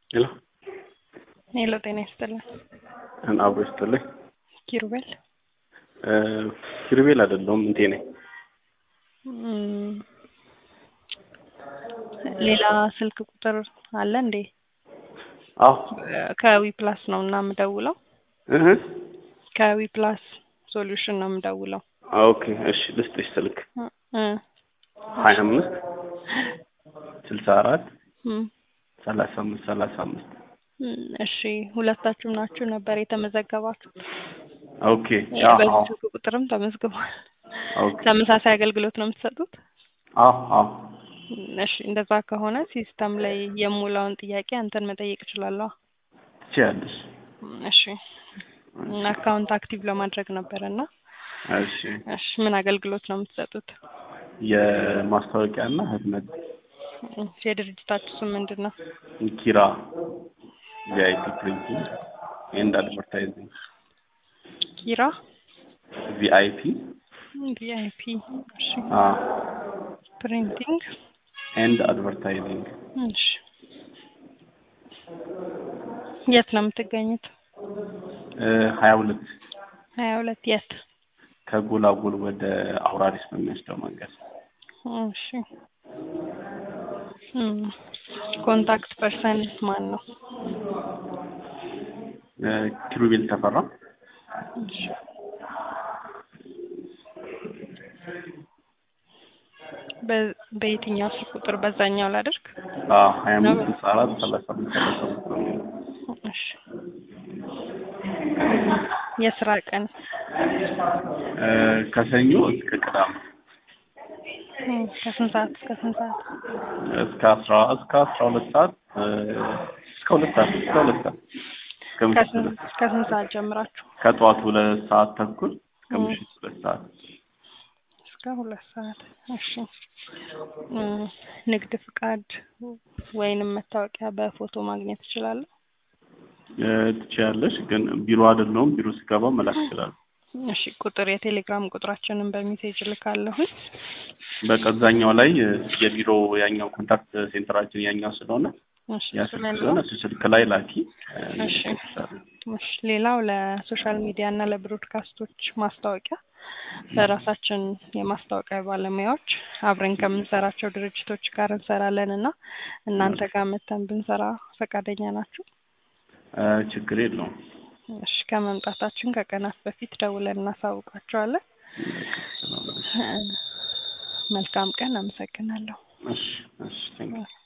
ሄሎ ሄሎ ጤና ይስጥልን። አብሮ ይስጥልኝ። ኪሩቤል እ ኪሩቤል አይደለሁም እንቴ ነኝ። እም፣ ሌላ ስልክ ቁጥር አለ እንዴ? አዎ ከዊ ፕላስ ነው እና የምደውለው እህ ከዊ ፕላስ ሶሉሽን ነው የምደውለው። ኦኬ እሺ ልስጥሽ ስልክ እ ሀያ አምስት ስልሳ አራት እም፣ ሰላሳ አምስት ሰላሳ አምስት እም፣ እሺ ሁለታችሁም ናችሁ ነበር የተመዘገባችሁት? ኦኬ አዎ በዚህ ስልክ ቁጥርም ተመዝግቧል። ኦኬ ተመሳሳይ አገልግሎት ነው የምትሰጡት? አዎ አዎ እሺ እንደዛ ከሆነ ሲስተም ላይ የሙላውን ጥያቄ አንተን መጠየቅ እችላለሁ? ትችያለሽ። እሺ እና አካውንት አክቲቭ ለማድረግ ነበረ እና እሺ እሺ ምን አገልግሎት ነው የምትሰጡት? የማስታወቂያና ህትመት እሺ የድርጅታችሁ ስም ምንድን ነው? ኪራ ቪአይፒ ፕሪንቲንግ ኤንድ አድቨርታይዚንግ ኪራ ቪአይፒ ቪአይፒ እሺ አ ፕሪንቲንግ ኤንድ አድቨርታይዚንግ እሺ የት ነው የምትገኙት? ሀያ ሁለት ሀያ ሁለት የት? ከጎላጎል ወደ አውራሪስ በሚወስደው መንገድ እሺ እም፣ ኮንታክት ፐርሰን ማን ነው? እ ኪሩቤል ተፈራ እሺ በ- በየትኛው ስልክ ቁጥር በዛኛው ላድርግ? አ ሀያ አምስት ስልሳ አራት ሰላሳ አምስት ሰላሳ አምስት ነው የሚለው። እሺ የስራ ቀን እ ከሰኞ እስከ ቅዳሜ እም፣ ከስንት ሰዓት እስከ ስንት ሰዓት? እስከ አስራ እስከ አስራ ሁለት ሰዓት እ እስከ ሁለት ሰዓት እስከ ሁለት ሰዓት እስከ ምሽት ከስንት ሁለት ሰዓት ከስንት ሰዓት ጀምራችሁ? ከጠዋቱ ሁለት ሰዓት ተኩል እስከ እም። ምሽት ሁለት ሰዓት እስከ ሁለት ሰዓት። እሺ እም፣ ንግድ ፍቃድ ወይንም መታወቂያ በፎቶ ማግኘት እችላለሁ? እ ትችያለሽ፣ ግን ቢሮ አይደለሁም። ቢሮ ስገባ መላክ እችላለሁ። እሺ ቁጥር የቴሌግራም ቁጥራችንን በሜሴጅ ልካለሁኝ። በቃ እዛኛው ላይ እ የቢሮ ያኛው ኮንታክት ሴንተራችን ያኛው ስለሆነ እሺ ያ እሱ ስልክ ላይ ነው። ስለሆነ እሱ ስልክ ላይ ላኪ። እ እሺ እልክልሻለሁ። እሺ ሌላው ለሶሻል ሚዲያ እና ለብሮድካስቶች ማስታወቂያ በራሳችን የማስታወቂያ ባለሙያዎች አብረን ከምንሰራቸው ድርጅቶች ጋር እንሰራለን እና እናንተ ጋር መተን ብንሰራ ፈቃደኛ ናችሁ? እ ችግር የለውም። እሺ ከመምጣታችን ከቀናት በፊት ደውለን እናሳውቃቸዋለን። ሰላም በለሽ። እ መልካም ቀን። አመሰግናለሁ። እሺ እሺ ቴንክ